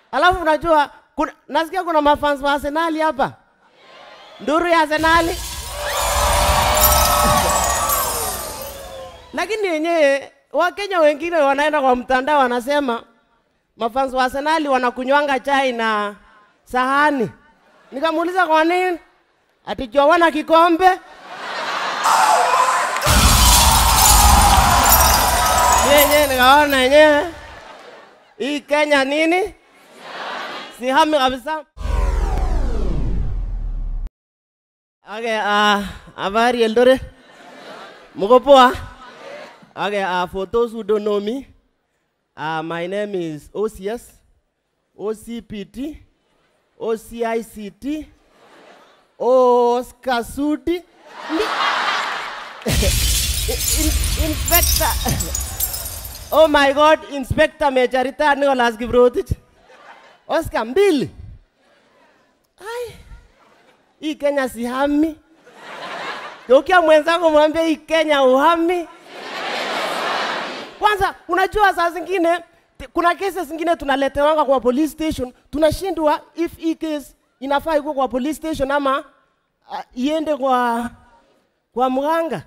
Alafu unajua kuna, nasikia kuna mafans wa Arsenali hapa, nduru ya Arsenali lakini yenyewe Wakenya wengine wanaenda kwa mtandao wanasema mafans wa Arsenali wanakunywanga chai na sahani. Nikamuuliza kwa nini? Ati juu wana kikombe. Yenyewe nikaona yenyewe hii Kenya nini, sihami kabisa. Okay, uh, habari Eldoret, mko poa? Okay, uh, for those who don't know me, uh, my name is OCS, OCPT, OCICT, Oscar Sudi, in, Inspector. oh my God, Inspector Major Retired Nicholas Kiprotich. Oscar mbili. Ai, hii Kenya sihami. Geukia mwenzangu mwambie hii Kenya uhami. Kwanza unajua saa zingine t- kuna kesi zingine tunaletewanga kwa police station, tunashindwa if hii case inafaa ikuwe kwa police station ama uh, iende kwa kwa mganga.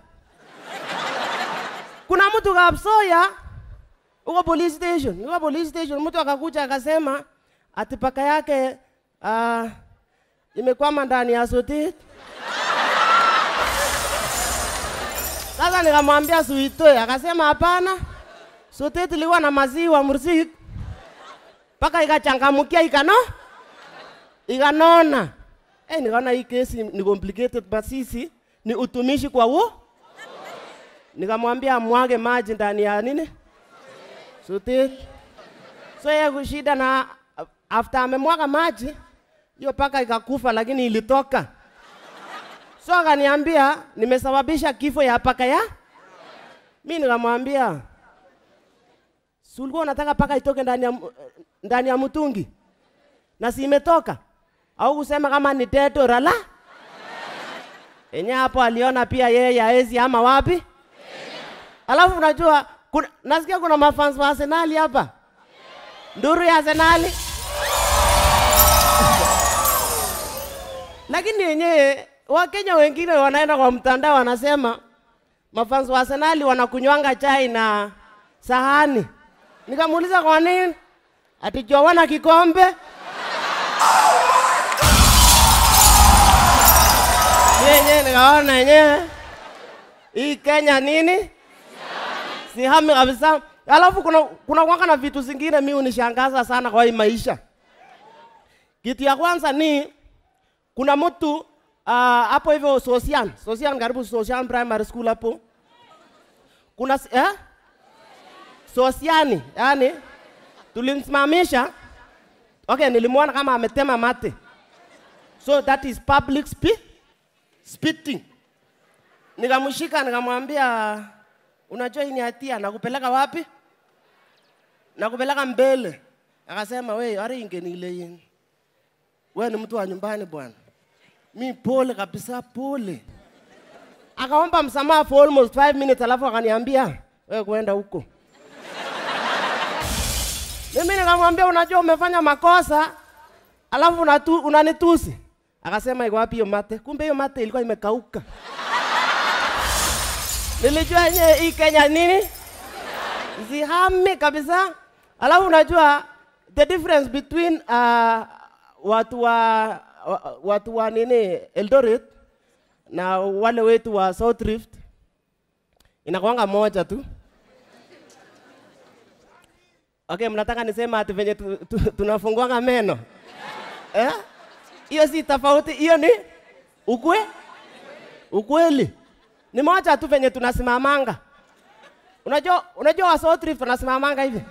Kuna mtu kapsoya uko police station, uko police station, mtu akakuja akasema ati paka yake uh, imekwama ndani ya sotet. Sasa nikamwambia suitoe, akasema hapana, sotet ilikuwa na maziwa mursik, mpaka ikachangamukia ikano ikanona. Eh, nikaona hii kesi ni complicated, but sisi ni utumishi kwa wo. Nikamwambia mwage maji ndani ya nini sotet. So yeye kushida na after amemwaga maji hiyo paka ikakufa, lakini ilitoka. So akaniambia nimesababisha kifo ya paka ya. Mi nikamwambia si ulikuwa unataka paka itoke ndani ya, mu- ndani ya mtungi na si imetoka, au kusema kama ni teto rala enye hapo aliona pia yeye yaezi ama wapi. Alafu unajua kuna, nasikia kuna mafans wa Arsenali hapa, nduru ya Arsenali lakini yenyewe Wakenya wengine wanaenda kwa mtandao wanasema mafans wa Arsenali wanakunywanga chai na sahani. Nikamuuliza kwa nini? Ati juu wana kikombe. Yenyewe nikaona yenyewe hii Kenya nini, sihami kabisa. Alafu kuna kuna kwanga na vitu zingine mi unishangaza sana kwa hii maisha. Kitu ya kwanza ni kuna mtu ah, hapo hivyo Sosian, Sosian karibu Sosian Primary School hapo. Kuna s- eh? Sosiani, yani tulimsimamisha. Okay, nilimwona kama ametema mate. So that is public spe spitting. Nikamshika nikamwambia unajua hii ni hatia, nakupeleka wapi? Nakupeleka mbele. Akasema we, ari ingenile yini? wewe ni mtu wa nyumbani bwana. Mi pole kabisa, pole. Akaomba msamaha for almost five minutes, alafu akaniambia wewe kwenda huko. Mimi nikamwambia unajua umefanya makosa, alafu unatu, unanitusi. Akasema iko wapi hiyo mate? Kumbe hiyo mate ilikuwa imekauka. Nilijua yenyewe hii Kenya nini? Zihame kabisa. Alafu unajua the difference between uh, watu wa wa- watu wa nini Eldoret na wale wetu wa South Rift inakuanga moja tu. Okay, mnataka nisema ati venye tu, tu, tunafunguanga meno eh? Hiyo si tofauti, hiyo ni ukwe ukweli. Ni moja tu venye tunasimamanga. Unajua, unajua wa South Rift tunasimamanga hivi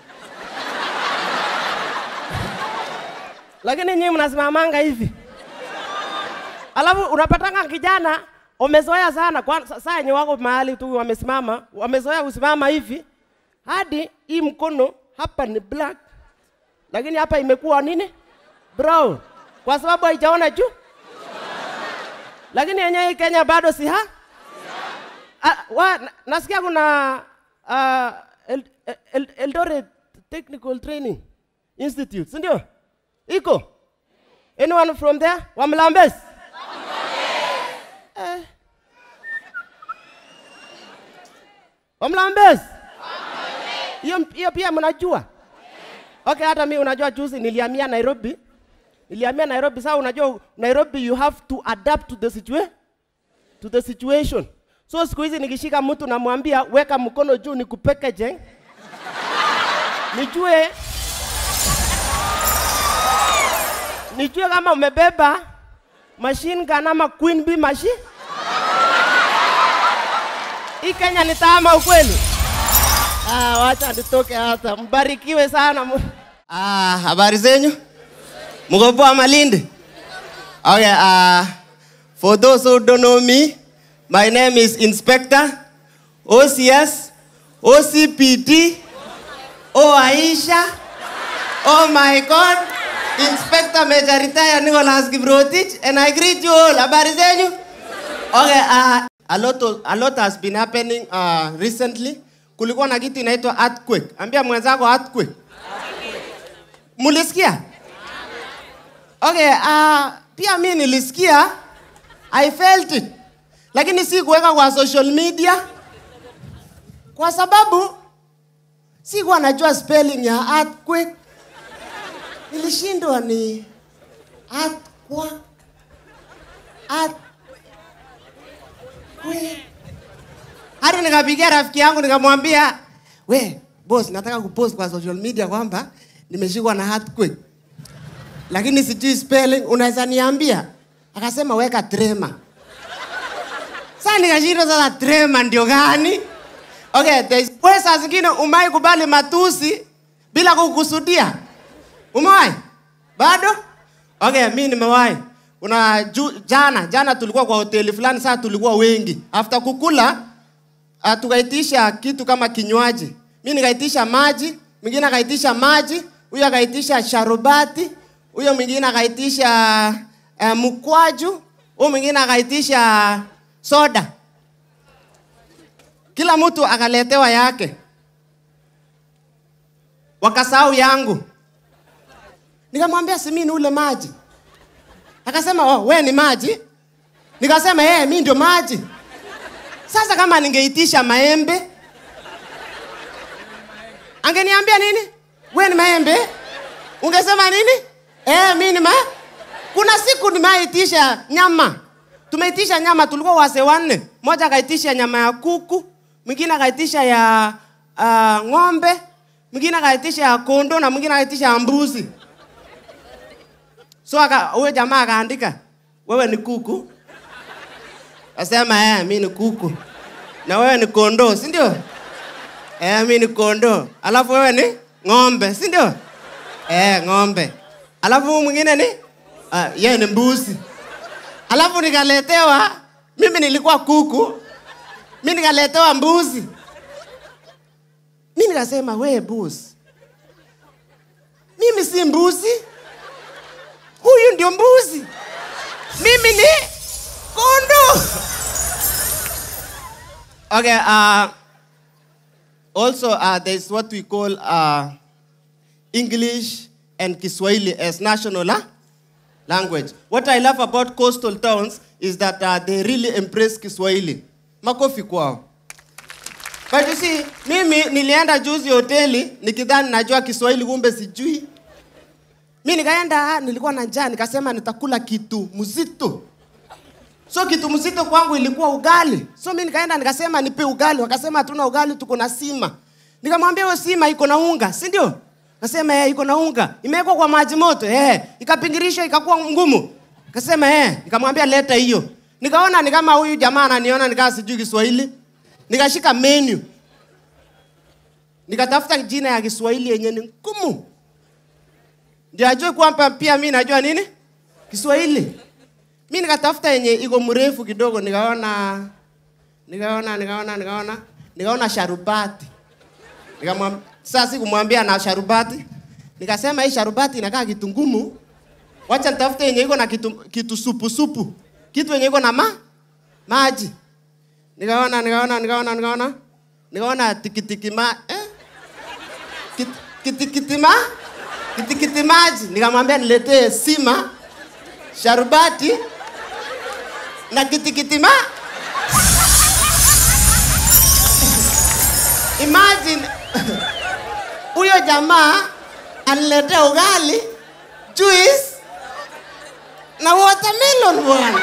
lakini nyinyi mnasimamanga hivi, alafu unapatanga kijana umezoea sana kwa sa- saa yenye wako mahali tu wamesimama, wamezoea kusimama hivi hadi hii mkono hapa ni black, lakini hapa imekuwa nini brown, kwa sababu haijaona juu. Lakini yenyewe hii Kenya bado si ha Ah, wa, na- nasikia kuna uh, El, El, Eldoret technical training Institute, si ndio? Iko? Anyone from there? Wa Mlambes? Eh. Wa Mlambes? Hiyo hiyo pia mnajua? Okay, hata mi unajua juzi nilihamia Nairobi. Nilihamia Nairobi sasa unajua Nairobi you have to adapt to the situation to the situation. So siku hizi nikishika mtu namwambia weka mkono juu nikupackage. Nijue nijue kama umebeba machine gun ama queen bee machine. Hii Kenya ni taama ukweli. Ah, wacha nitoke hata. Mbarikiwe sana. mu- Ah, habari zenyu? Mko poa Malindi? Okay, uh, for those who don't know me, my name is Inspector OCS OCPD O Aisha Oh my God Inspector Major Retired Nicholas Kiprotich and I greet you all. Habari zenyu? Okay, uh, a lot of, a lot has been happening uh, recently. Kulikuwa na kitu inaitwa earthquake. Ambia mwenzako earthquake. Mulisikia? Okay, uh, pia mi nilisikia I felt it. Lakini si kuweka kwa social media kwa sababu sikuwa najua spelling ya earthquake. Nilishindwa ni earthquake. Earthquake. Hadi nikapigia rafiki yangu nikamwambia, we boss, nataka kupost kwa social media kwamba nimeshikwa na earthquake, lakini sijui spelling, unaweza niambia? Akasema weka trema. Sasa nikashindwa sasa, trema ndio gani? Okay, there's wewe saa zingine umai kubali matusi bila kukusudia. Umewahi? Bado? Okay, mi nimewahi. Kuna ju, jana jana tulikuwa kwa hoteli fulani, sasa tulikuwa wengi. After kukula uh, tukaitisha kitu kama kinywaji. Mi nikaitisha maji, mwingine akaitisha maji, huyo akaitisha sharubati, huyo mwingine akaitisha uh, mkwaju, huyo mwingine akaitisha soda. Kila mtu akaletewa yake, wakasahau yangu. Nikamwambia si mimi ni ule maji. Akasema oh, we ni maji. Nikasema eh, mimi ndio maji. Sasa kama ningeitisha maembe, angeniambia nini? We ni maembe? Ungesema nini? Eh, mimi ni ma. Kuna siku nimeitisha nyama. Tumeitisha nyama, tulikuwa wase wanne. Mmoja akaitisha nyama ya kuku, mwingine akaitisha ya uh, ng'ombe, mwingine akaitisha ya kondo na mwingine akaitisha ya mbuzi. So aka huyo jamaa akaandika, wewe ni kuku. Asema eh, mimi ni kuku. Na wewe ni kondoo, si ndio? Eh, mimi ni kondoo. Alafu wewe ni ng'ombe, si ndio? Eh, ng'ombe. Alafu huyu mwingine ni ah, yeye ni mbuzi. Alafu nikaletewa mimi nilikuwa kuku. Mimi nikaletewa mbuzi. Mimi nikasema we mbuzi. Mimi si mbuzi. Huyu ndio mbuzi. Mimi ni kondoo. Okay, uh, also uh, there's what we call uh, English and Kiswahili as national uh, language. What I love about coastal towns is that uh, they really embrace Kiswahili. Makofi kwao. But you see, mimi nilienda juzi hoteli nikidhani najua Kiswahili kumbe sijui. Mi nikaenda, ah, nilikuwa na njaa, nikasema nitakula kitu mzito. So kitu mzito kwangu ilikuwa ugali. So mi nikaenda nikasema nipe ugali, wakasema hatuna ugali, tuko na sima. Nikamwambia hiyo sima iko na unga, si ndio? Nasema eh, iko na unga. Imewekwa kwa maji moto, eh, ikapingirishwa ikakuwa ngumu. Akasema eh, nikamwambia leta hiyo. Nikaona ni kama huyu jamaa ananiona nikaa sijui Kiswahili. Nikashika menu. Nikatafuta jina ya Kiswahili yenye ni ngumu. Ndio ajue kwamba pia mi najua nini? Kiswahili. Mi nikatafuta yenye iko mrefu kidogo, nikaona nikaona nikaona nikaona nikaona sharubati. Nikamwambia sasa sikumwambia na sharubati. Nikasema hii sharubati inakaa kitu ngumu. Wacha nitafute yenye iko na kitu, kitu supu supu. Kitu yenye iko na ma maji. Nikaona nikaona nikaona nikaona nikaona tikitiki ma eh? Kit, kitikiti ma kitikiti maji, nikamwambia niletee sima, sharubati na kitikiti ma. Imagine huyo jamaa aniletea ugali, juice na watermelon bwana.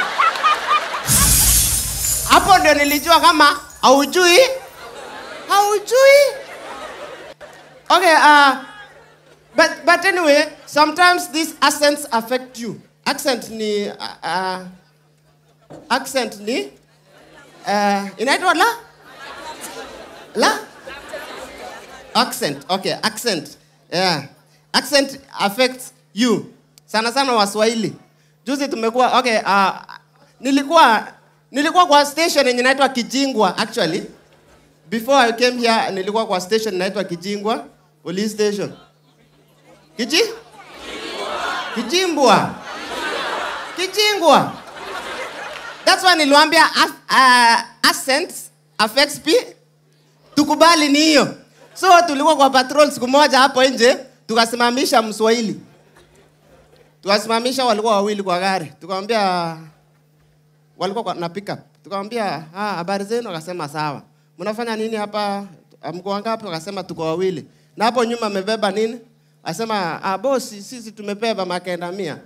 Hapo ndio nilijua kama haujui, haujui. Okay, uh, but but anyway, sometimes these accents affect you. Accent ni uh, uh, accent ni uh, inaitwa la la accent. Okay, accent. Yeah. Accent affects you. Sana sana Waswahili. Juzi tumekuwa okay, uh, nilikuwa nilikuwa kwa station yenye inaitwa Kijingwa actually. Before I came here nilikuwa kwa station inaitwa Kijingwa police station. Kiji? Kijimbwa. Kijingwa. That's why niliwaambia uh, accents affects pe tukubali ni hiyo. So tulikuwa kwa patrol siku moja hapo nje, tukasimamisha Mswahili, tukasimamisha, walikuwa wawili kwa gari, tukamwambia, walikuwa kwa, na pickup, tukamwambia ah, habari zenu? Akasema sawa. Mnafanya nini hapa? Mko wangapi? Akasema tuko wawili. Na hapo nyuma amebeba nini? Asema ah, bosi, sisi tumebeba makenda mia.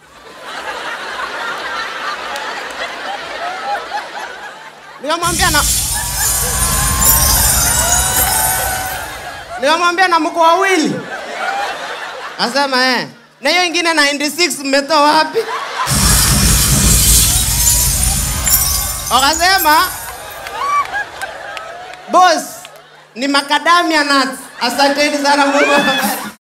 Nikamwambia na Nikamwambia na mko wawili. Asema eh. Na hiyo ingine 96 mmetoa wapi? Wakasema boss ni macadamia nuts. Asanteni sana Mungu. awabariki.